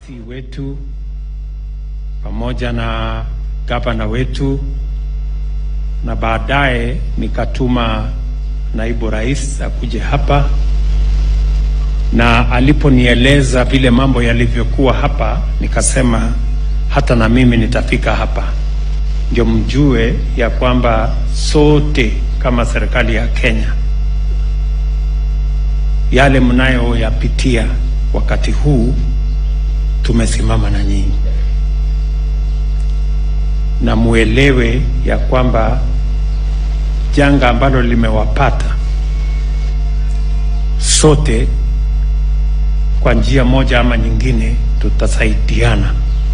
wetu pamoja na gavana wetu, na baadaye nikatuma naibu rais akuje hapa, na aliponieleza vile mambo yalivyokuwa hapa, nikasema hata na mimi nitafika hapa, ndio mjue ya kwamba sote kama serikali ya Kenya yale mnayoyapitia wakati huu tumesimama na nyinyi, na muelewe ya kwamba janga ambalo limewapata sote kwa njia moja ama nyingine tutasaidiana.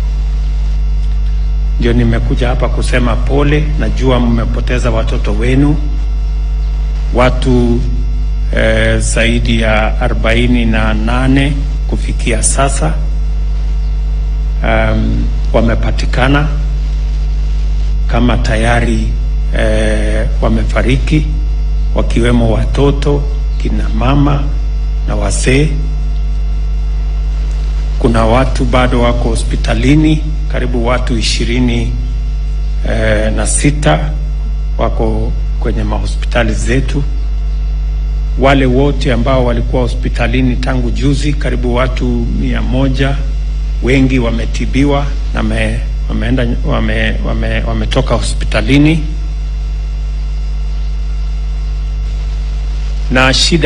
Ndio nimekuja hapa kusema pole. Najua mmepoteza watoto wenu, watu eh, zaidi ya arobaini na nane kufikia sasa um, wamepatikana kama tayari eh, wamefariki wakiwemo watoto, kina mama na wazee. Kuna watu bado wako hospitalini, karibu watu ishirini eh, na sita wako kwenye mahospitali zetu. Wale wote ambao walikuwa hospitalini tangu juzi, karibu watu mia moja, wengi wametibiwa na me, wameenda wame, wame, wametoka hospitalini na shida